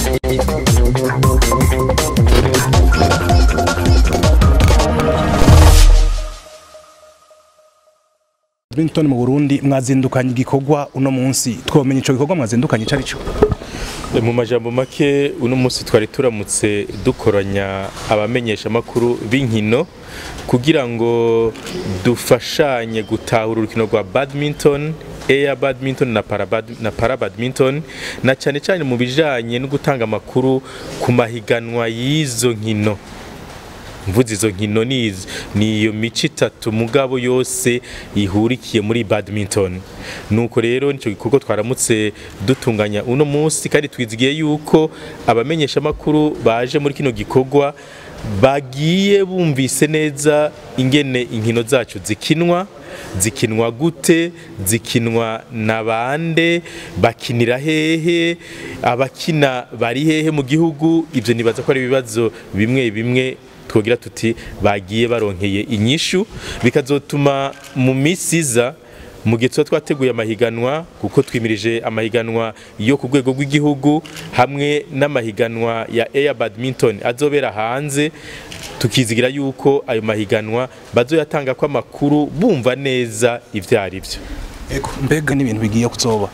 Badminton mu Burundi mwazindukanye igikorwa uno munsi twomenya ico gikorwa mwazindukanye cari cyo mu majambo make uno munsi twari turamutse dukoranya abamenyesha makuru b'inkino kugira ngo dufashanye gutahura urukino rwa badminton air badminton na para, bad, na para badminton na cyane cyane mu bijanye no gutanga amakuru ku mahiganwa y'izo nkino mvuze izo nkino nizi ni iyo mico itatu mugabo yose ihurikiye muri badminton nuko rero nicyo gikorwa twaramutse dutunganya uno munsi kandi twizigiye yuko abamenyesha makuru baje muri kino gikorwa bagiye bumvise neza ingene inkino zacu zikinwa zikinwa gute zikinwa na bande bakinira hehe abakina bari hehe mu gihugu ibyo nibaza ko ari ibibazo bimwe bimwe twogira tuti bagiye baronkeye inyishu bikazotuma mu minsi iza mu gihe tuba twateguye amahiganwa kuko twimirije amahiganwa yo ku rwego rw'igihugu hamwe n'amahiganwa ya air badminton azobera hanze tukizigira yuko ayo mahiganwa bazoyatanga ko amakuru bumva neza ibyo ari byo mbega n'ibintu bigiye kuzoba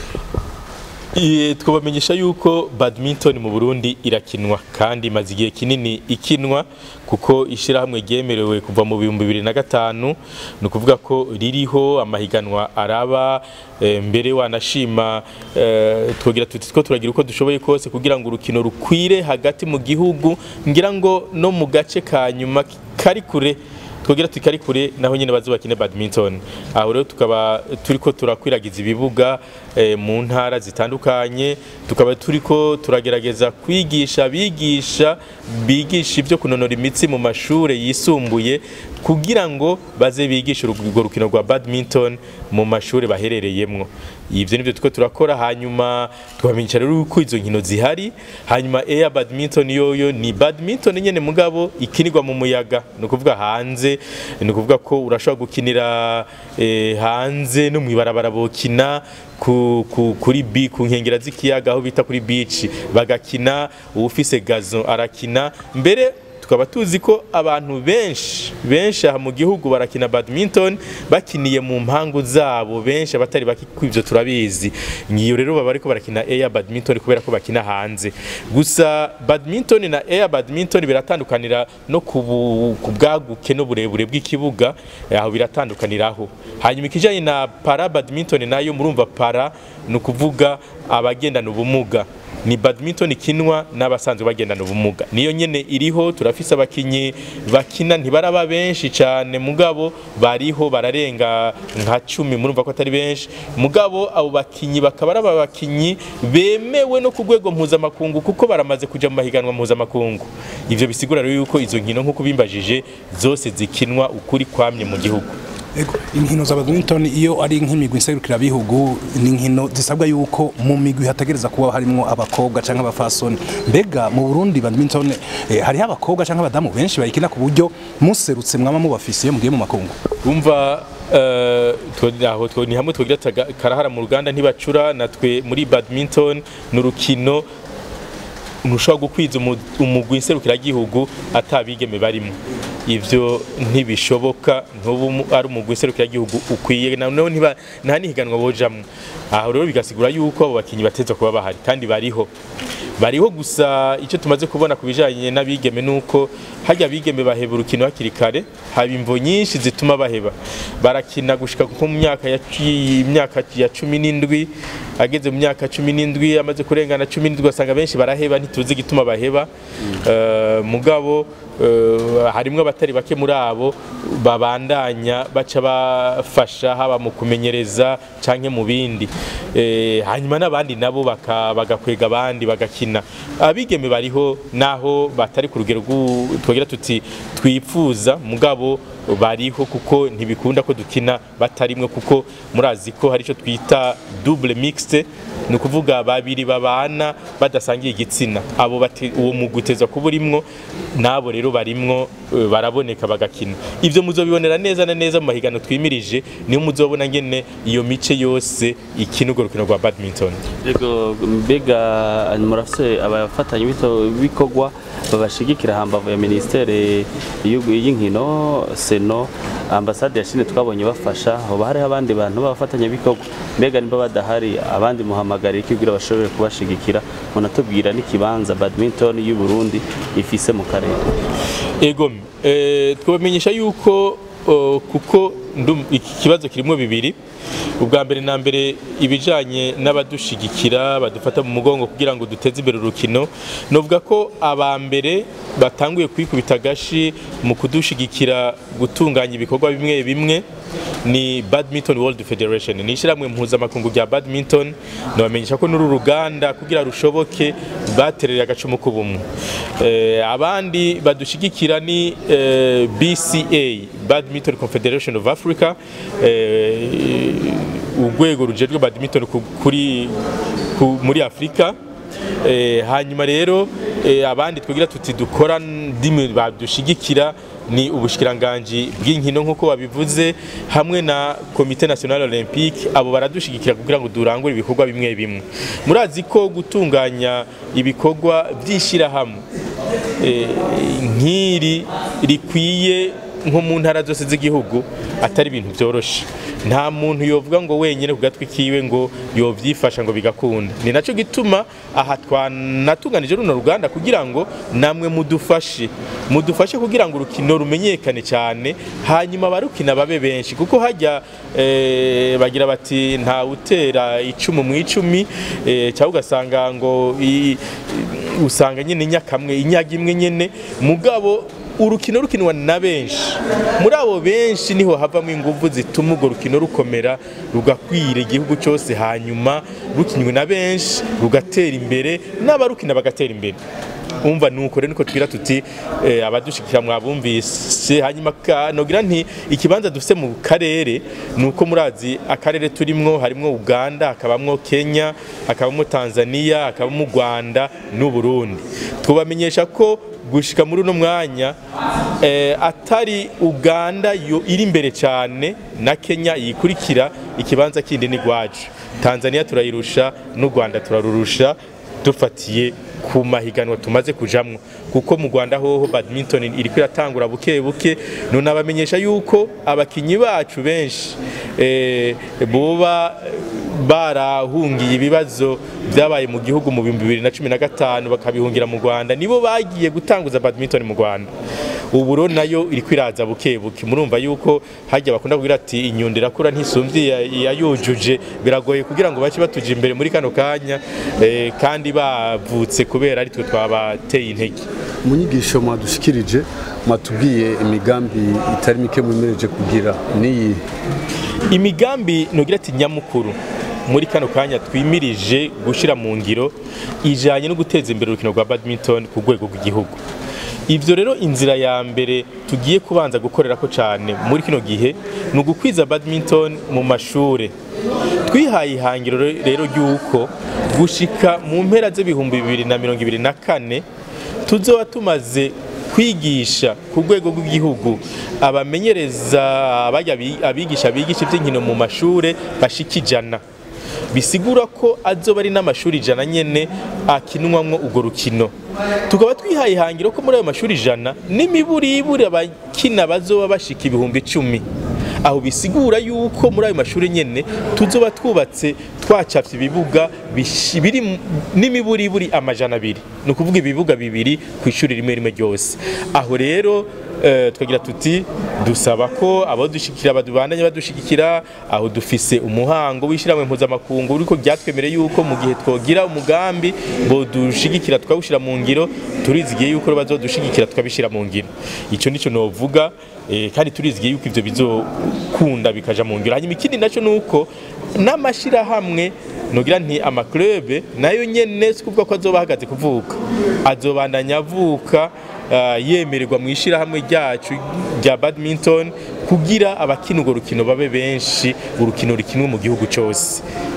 twabamenyesha yuko badminton mu Burundi irakinwa kandi imaze igihe kinini ikinwa kuko ishyirahamwe ryemerewe kuva mu bihumbi bibiri na gatanu ni ukuvuga ko ririho amahiganwa araba mbere wanashima twagira tuti two turagira uko dushoboye kose kugira ngo urukino rukwire hagati mu gihugu ngira ngo no mu gace ka nyuma kari kure twogira tukari kure naho nyine bazo bakine badminton aho rero tukaba turiko turakwiragiza ibibuga e, mu ntara zitandukanye tukaba turiko turagerageza kwigisha bigisha bigisha ibyo kunonora imitsi mu mashure yisumbuye kugira ngo baze bigishe urwo rukino rwa badminton mu mashure baherereyemwo ivyo nivyo tuko turakora hanyuma twamenyesha rero uko izo nkino zihari hanyuma air badminton yoyo ni badminton nyene mugabo ikinirwa mu muyaga ni ukuvuga hanze ni ukuvuga ko urashobora gukinira eh, hanze no mwibarabara bokina ku, ku, kuri bi ku nkengera z'ikiyaga aho bita kuri beach bagakina uwufise gazon arakina mbere tukaba tuzi ko abantu benshi benshi aha mu gihugu barakina badminton bakiniye mu mpangu zabo benshi abatari baki kwivyo turabizi ngiyo rero baba ariko barakina air badminton kubera ko bakina hanze gusa badminton na air badminton biratandukanira no ku bwaguke no burebure bw'ikibuga aho biratandukaniraho hanyuma ikijanye na para badminton nayo murumva para ni ukuvuga abagendana ubumuga ni badminton ikinwa n'abasanzwe bagendana ubumuga niyo nyene iriho turafise abakinyi bakina ntibaraba benshi cyane mugabo bariho bararenga nka cumi murumva ko atari benshi mugabo abo bakinyi bakaba ari abakinyi bemewe no ku rwego mpuzamakungu kuko baramaze kuja mu mahiganwa mpuzamakungu ivyo bisigura rero yuko izo nkino nk'uko bimbajije zose zikinwa ukuri kwamye mu gihugu Ego, inkino za badminton iyo ari nk'imigwi nserukira bihugu ni inkino zisabwa yuko mu migwi hategereza kuba harimo abakobwa canke abafasoni mbega mu Burundi badminton eh, hariho abakobwa canke abadamu benshi bayikina ku buryo muserutse mwama mubafise iyo mugiye mu makungu umva uh, aho ni hamwe twogira karahara mu ruganda ntibacura natwe muri badminton n'urukino ntushobora gukwiza umugwi nserukiragihugu atabigeme barimo ivyo ntibishoboka ntubu ari umugwi nserukiragihugu ukwiye naho ntiba nta nihiganwa bojamwo aho rero bigasigura yuko abo bakinyi bateza kuba bahari kandi bariho bariho gusa icyo tumaze kubona ku bijanye n'abigeme nuko hajya abigeme baheba urukino hakiri kare haba imvo nyinshi zituma baheba barakina gushika kuko mu myaka ya imyaka ya cumi n'indwi ageze mu myaka cumi n'indwi amaze kurengana cumi n'indwi asanga benshi baraheba ntituzi igituma baheba uh, mugabo uh, harimwo abatari bake muri abo babandanya baca bafasha haba mu kumenyereza canke mu bindi e, hanyuma n'abandi nabo bagakwega abandi bagakina abigeme bariho naho batari ku rugero twagira tuti twifuza mugabo bariho kuko ntibikunda ko dukina batarimwe kuko murazi ko hari icyo twita double mixte ni ukuvuga babiri babana badasangiye igitsina abo bate- uwo mugwi uteza kuba urimwo n'abo rero barimwo eh, baraboneka bagakina ivyo muzobibonera neza na neza mu mahiganano twimirije niho muzobona ngene iyo mice yose ikina urwo rukino rwa badminton Yego mbega murafise abafatanya bikorwa babashigikira hambavu ya ministere y'u- y'inkino seno ambasade ya Chine twabonye bafasha hoba hariho abandi bantu b'abafatanya bikorwa mbega nimba badahari abandi muhamagara iki kugira bashobore kubashigikira munatubwira n'ikibanza badminton y'u Burundi ifise mu karere ego eh, twabamenyesha yuko oh, kuko ndum- iki kibazo kirimo bibiri ubwa mbere na mbere ibijanye n'abadushigikira badufata mu mugongo kugira ngo duteze imbere urukino novuga ko aba mbere batanguye kwikubita agashi mu kudushigikira gutunganya ibikorwa bimwe bimwe ni badminton world federation ni ishyirahamwe mpuzamakungu rya badminton nabamenyesha ko n'uru ruganda kugira rushoboke baterera agacumu k'ubumwe eh, abandi badushigikira ni eh, bca badminton confederation of africa eh, urwego rujejwe badminton ku- kuri ku- muri afurika Eh, hanyuma rero eh, abandi twigira tuti dukora ndimi badushigikira ni ubushikiranganji bw'inkino nk'uko babivuze hamwe na komite national olympique abo baradushigikira kugira ngo durangure ibikorwa bimwe bimwe murazi ko gutunganya ibikorwa by'ishyirahamwe eh, nk'iri rikwiye nko mu ntara zose z'igihugu atari ibintu byoroshe nta muntu yovuga ngo wenyine ku gatwi kiwe ngo yobyifasha ngo bigakunda ni nacyo gituma aha twanatunganije runo ruganda kugira ngo namwe mudufashe mudufashe kugira ngo urukino rumenyekane cyane hanyuma abarukina babe benshi kuko hajya eh, bagira bati nta utera icumu mu icumi eh, cyangwa ugasanga ngo i- i- usanga nyine nyakamwe inyaga imwe nyine mugabo urukino rukinwa na benshi muri abo benshi niho havamo ingufu zituma urwo rukino rukomera rugakwira igihugu cyose hanyuma rukinywe na benshi rugatera imbere n'abarukina bagatera imbere umva nuko rero niko twira tuti eh, abadushikira mwabumvise hanyuma ka- nogira nti ikibanza dufite mu karere nuko murazi akarere turimwo harimwo Uganda hakabamwo Kenya hakabamwo Tanzania hakabamwo Rwanda n'u Burundi twubamenyesha ko gushika muri uno mwanya eh, atari Uganda yo iri imbere cyane na Kenya yikurikira ikibanza kindi ni gwacu Tanzania turayirusha n'u Rwanda turarurusha dufatiye ku mahiganwa tumaze kujamwo kuko mu Rwanda hoho badminton iriko iratangura buke buke none abamenyesha yuko abakinyi bacu benshi eh, boba barahungiye ibibazo byabaye mu gihugu mu bihumbi bibiri na cumi na gatanu bakabihungira mu Rwanda nibo bagiye gutanguza badminton mu Rwanda ubu rero nayo iriko iraza buke buke murumva yuko hajya bakunda kugira ati inyundo irakura ntisumvye yayujuje biragoye kugira ngo bace batuje imbere muri kano kanya eh, kandi bavutse kubera ari twe twabateye intege mu nyigisho mwadushikirije mwatubwiye imigambi itari mike mwemereje kugira n'iyi imigambi nugira ati nyamukuru muri kano kanya twimirije gushyira mu ngiro ijanye no guteza imbere urukino rwa badminton ku rwego rw'igihugu ivyo rero inzira ya mbere tugiye kubanza gukorera ko cyane muri kino gihe ni ugukwiza badminton mu mashure twihaye ihangiro rero ry'uko gushika mu mpera z'ibihumbi bibiri na mirongo ibiri na kane tuzoba tumaze kwigisha ku rwego rw'igihugu abamenyereza abajya bi- abigisha bigisha iby'inkino mu mashure bashika ijana bisigura ko azoba ari n'amashuri ijana nyene akinwamwo urwo rukino tukaba twihaye ihangiro ko muri ayo mashuri ijana n'imiburiburi abakina bazoba bashika ibihumbi icumi aho bisigura yuko muri ayo mashuri nyene tuzoba twubatse twacafye ibibuga bishi- biri mu- n'imiburiburi amajana abiri ni ukuvuga ibibuga bibiri ku ishuri rimwe rimwe ryose aho rero eh, twagira tuti dusaba ko abadushikira badubandanye badushigikira aho dufise umuhango w'ishyirahamwe mpuzamakungu uriko ryatwemereye yuko mu gihe twogira umugambi bodushigikira tukawushyira mu ngiro turizigiye yuko bazodushigikira tukabishyira mu ngiro icyo nicyo novuga eh, kandi turizigiye yuko ivyo bizokunda bikaja mu ngiro hanyuma ikindi naco nuko n'amashirahamwe nogira nti amaklube nayo nyene si kuvuga ko azoba ahagaze kuvuka azobandanya avuka ah, yemererwa mu ishirahamwe ryacu rya badminton kugira abakina urwo rukino babe benshi urukino rukinwe mu gihugu cyose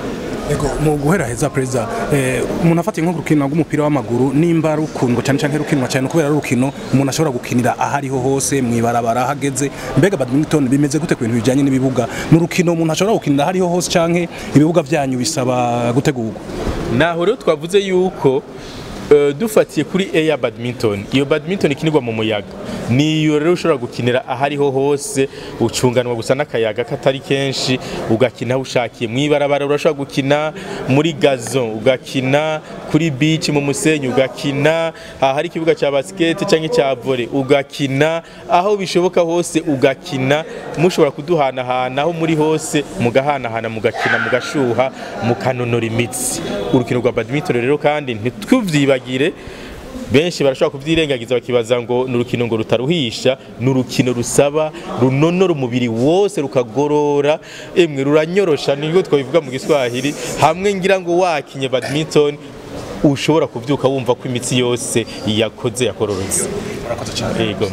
Ego mu guhera heza perezida eh, umuntu afatiye nko ku rukino rw'umupira w'amaguru nimba rukundwa cyane cyane rukinwa cyane kubera ari urukino umuntu ashobora gukinira ahariho hose mwibarabara hageze mbega badminton bimeze gute ku bintu bijyanye n'ibibuga ni urukino umuntu ashobora gukinira ahariho hose canke ibibuga byanyu bisaba gutegurwa naho rero twavuze yuko eh, dufatiye kuri air badminton iyo badminton ikinirwa mu muyaga niyo rero ushobora gukinira ahariho hose ucunganwa gusa n'akayaga katari kenshi ugakina aho ushakiye mw'ibarabara urashobora gukina muri gazon ugakina kuri beach mu musenyi ugakina ahari ikibuga cya basket cyangwa cya volley ugakina aho bishoboka hose ugakina mushobora kuduhanahana aho muri hose mugahanahana mugakina mugashuha mukanonora imitsi urukino rwa badminton rero kandi ntituvyibagire benshi barashobora kubyirengagiza bakibaza ngo ni urukino ngo rutaruhisha ni urukino rusaba runonora umubiri wose rukagorora emwe ruranyorosha nibwo twabivuga mu giswahili hamwe ngira ngo wakinye badminton ushobora kubyuka wumva ko imitsi yose yakoze yakororotse yego